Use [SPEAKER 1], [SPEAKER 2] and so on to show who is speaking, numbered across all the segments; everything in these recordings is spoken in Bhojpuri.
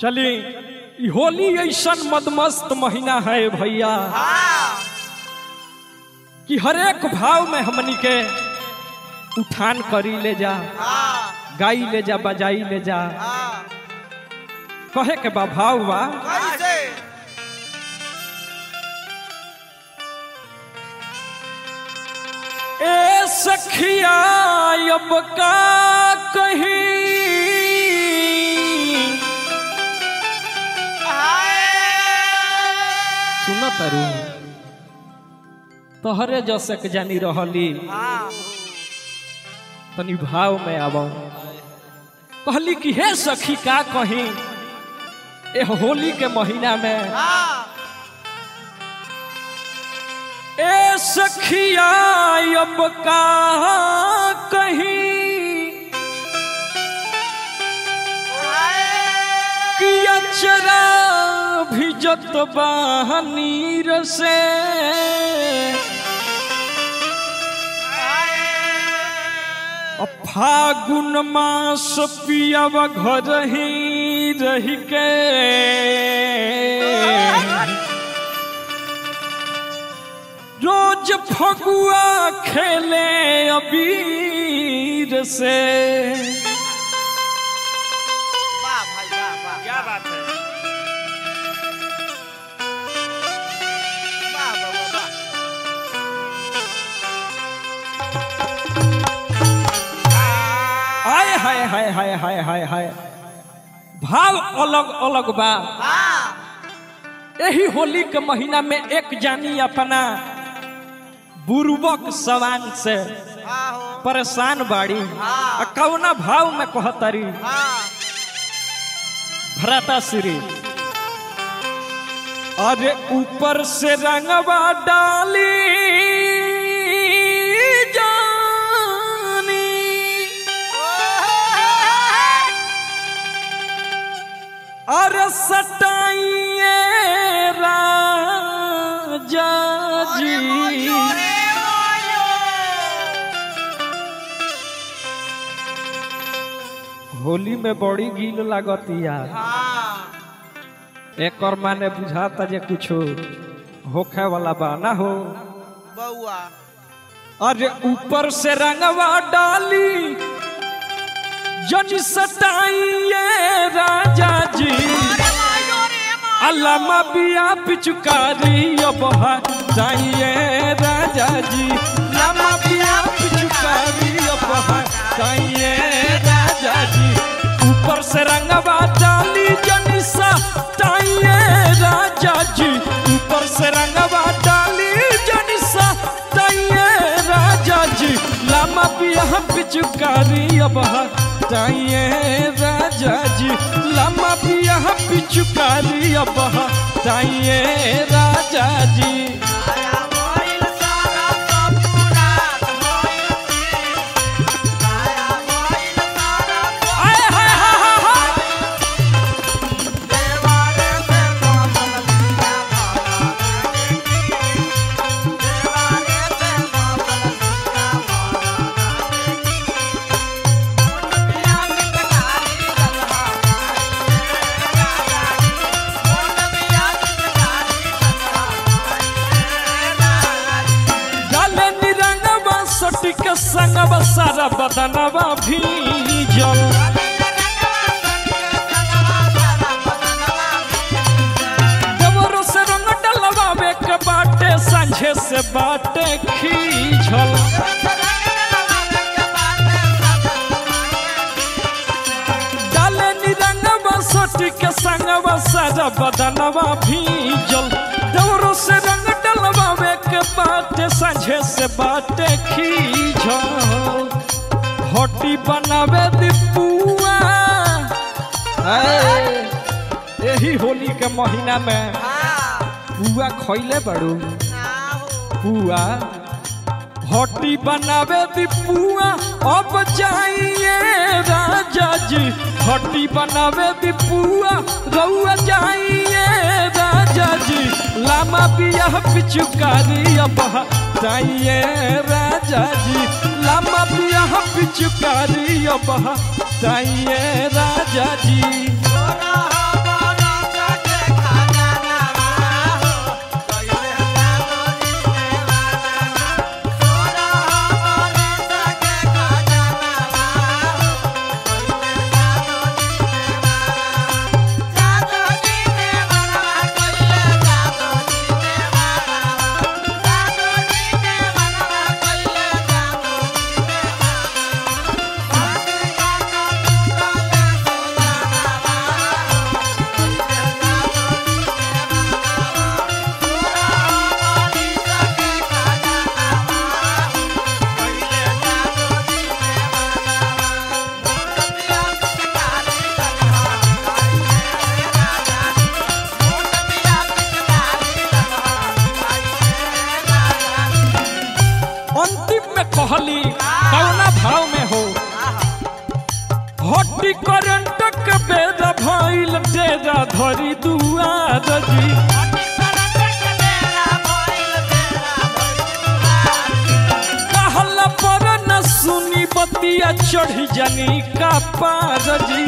[SPEAKER 1] चली ई होली ऐसन मदमस्त महीना है भैया
[SPEAKER 2] हाँ
[SPEAKER 1] कि हरेक भाव में हमनी के उठान करी ले जा
[SPEAKER 2] हाँ
[SPEAKER 1] गाई ले जा बजाई ले जा
[SPEAKER 2] हाँ
[SPEAKER 1] कहे के बा भाव बा
[SPEAKER 2] कैसे
[SPEAKER 1] ए सखिया अब का कहीं सुन तरु तोहरे जसक जानी रहली
[SPEAKER 2] हाँ
[SPEAKER 1] तनी भाव में आब कहली कि हे सखी का कहीं ए होली के महीना में
[SPEAKER 2] हाँ
[SPEAKER 1] ए सखिया अब का कहीं कि अचरा भिजत बहनीर से अ फागुन मास पियब घर ही रही के रोज फगुआ खेले अबीर से
[SPEAKER 2] वाह भाई वाह वाह क्या बात है वाह वाह वाह वाह
[SPEAKER 1] हाय हाय हाय हाय हाय हाय हाय भाव अलग अलग बा
[SPEAKER 2] हाँ
[SPEAKER 1] यही होली के महीना में एक जानी अपना बुर्बक सवान से
[SPEAKER 2] हाँ हो
[SPEAKER 1] परेशान बाड़ी
[SPEAKER 2] हाँ।
[SPEAKER 1] आ कौना भाव में कहतरी
[SPEAKER 2] हाँ
[SPEAKER 1] भ्राता श्री अरे ऊपर से रंगवा डाली जानी अरे सटाइए राजा जी होली में बड़ी गील लागतिया
[SPEAKER 2] हाँ
[SPEAKER 1] एक और माने बुझाता जे कुछ होखे वाला बा ना हो
[SPEAKER 2] बउआ
[SPEAKER 1] अरे ऊपर से रंगवा डाली जन सटाइए राजा जी अल्लामा बिया पिचुकारी अब जाइए राजा जी लामा बिया पिचुकारी अब जाइए राजा जी ऊपर से रंगवा डाली जन सटाइए राजा जी ऊपर से रंगवा डाली जन सटाइए राजा जी लामा बिया पिचुकारी अब जाइए राजा जी लामा बिया पिचुकारी अब जाइए राजा जी
[SPEAKER 2] आया मोइल सारा सपूरा मोइल आया मोइल सारा
[SPEAKER 1] आए हाय हाय हाय हाय
[SPEAKER 2] देवारे से कोमल लिया माला देवारे से कोमल लिया माला पिया निकटारी गलहा मोन पिया निकटारी गलहा
[SPEAKER 1] डाले निरंगवा सटिक संगवा सारा बदनवा भीजल देवरो से रंग डलवावे के बाटे सांझे से बाटे खींचल डाले निरंगवा सटिक संगवा सारा बदनवा भीजल देवरो से रंग डलवावे के बाटे सांझे से बाटे खींचल होटी बनावे दिपुआ हाय, यही होली के महीना में पुआ खैले बड़ू पुआ होटी बनावे दी पुआ अब जाइए राजा जी होटी बनावे दी पुआ रउआ जाइए राजा जी लामा बिया पिचुकारी अब जाइए राजा जी लामा बिया पिचुकारी अब ताइए राजा जी
[SPEAKER 2] तोरा हवा
[SPEAKER 1] करेंट के बेरा भइल डेरा धरी दुआर जी कहला पर न सुनी बतिया चढ़ी जानी का पार जी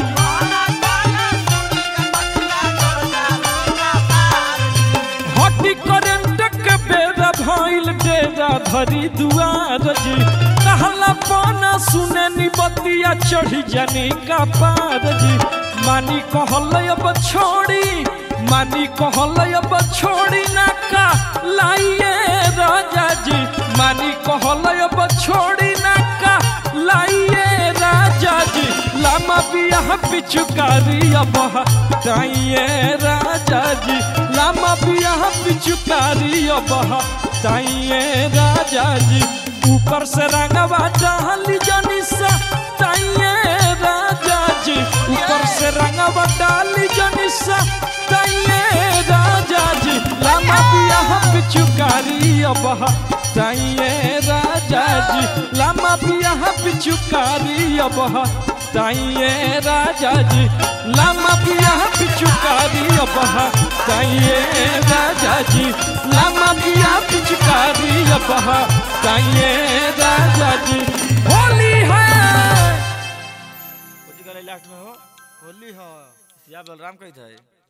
[SPEAKER 1] हटी करेंट के बेरा भइल डेरा धरी दुआर जी कहला पाना सुने नी बतिया चढ़ी जानी का पार जी मानी कहल अब छोड़ी मानी कहल अब छोड़ी ना का लाइए राजा जी मानी कहल अब छोड़ी ना का लाइए राजा जी लामा बियाह पिचुकारी अब ताइए राजा जी लामा बियाह पिचुकारी अब ताइए राजा जी ऊपर से रंगवा डाली जनी सा ताइए राजा जी ऊपर से रंगवा डाली जनी सा ताइए राजा जी लामा बियाह पिचुकारी अब ताइए राजा जी लामा बियाह पिचुकारी अब ताइए राजा जी लामा बियाह पिचुकारी अब ताइए राजा जी लामा बियाह पिचुकारी अब ताइए राजा जी होली है
[SPEAKER 3] लास्ट में हो होली हो सिया बलराम कही था